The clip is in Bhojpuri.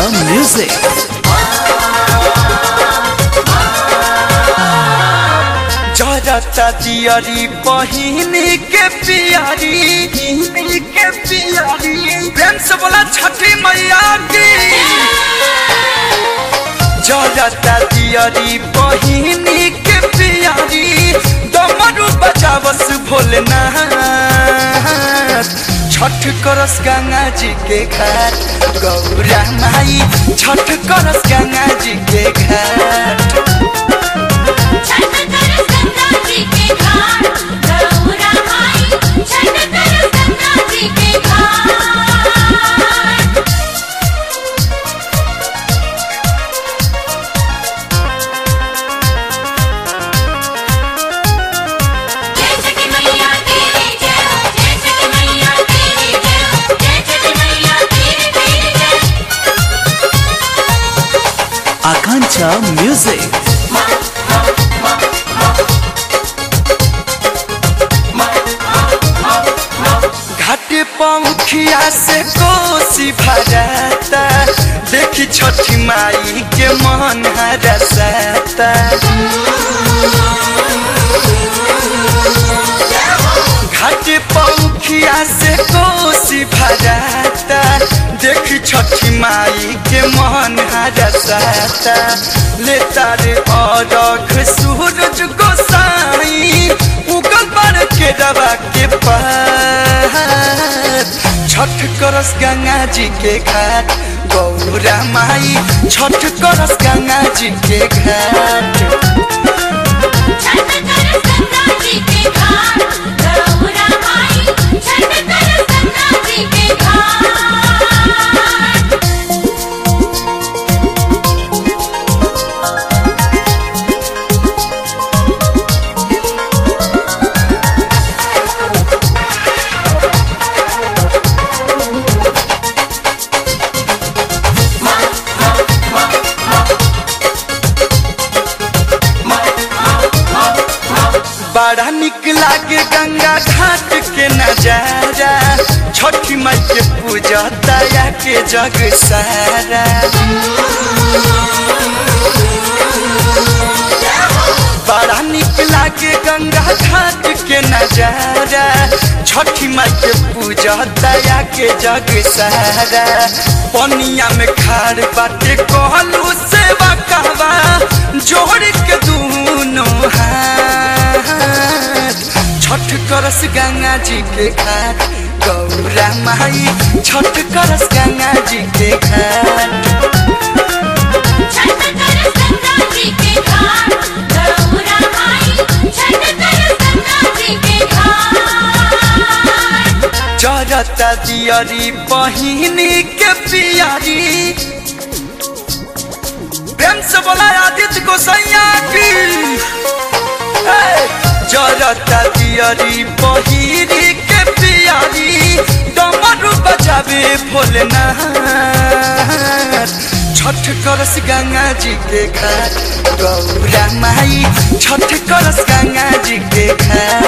music. जरता दियरी बहिनी के पियारी के पियारी प्रेम से बोला छठी मैया की जरता दियरी बहिनी के पियारी दमरू बजावस भोलेनाथ छठ करस गंगा जी के घाट गौरा माई छठ करस गंगा जी के घाट छठ करस गंगा जी के घाट गौरा माई छठ करस गंगा जी के घाट जय छठी मैया तेरी जय जय छठी मैया तेरी जय जय छठी मैया तेरी तेरी जय Akancha music. घाटे पंखिया से कोसी भराता देखी छठी माई के मन हरसाता घाटे पंखिया से कोसी भराता देखी छठी माई के मन हरसाता लेता रे अरख सूरज गोसाई उगल बार के रवा के पार छठ करस गंगा जी के घाट गौरा माई छठ करस गंगा जी के घाट छठ करस गंगा जी के घाट गौरा माई छठ करस गंगा जी के घाट बड़ा निक लागे गंगा घाट के नजारा छठी माई के पूजा दया के जग सारा बड़ा निक लागे गंगा घाट के नजारा छठी माई के पूजा दया के जग सारा पनिया में खाड़ बाटे कहलू सेवा कहवा जोड़ के दूनों हाथ छठ करस गंगा जी के घाट गौरा माई छठ करस गंगा जी के घाट छठ करस गंगा जी के घाट गौरा माई छठ करस गंगा जी के घाट जरता दियरी बहिनी के पियारी प्रेम से बोला आदित्य को सैया की हे! जरता दियरी बहिनी के पियारी डमरू बजावे भोलेनाथ छठ करस गंगा जी के घाट गौरा माई छठ करस गंगा जी के घाट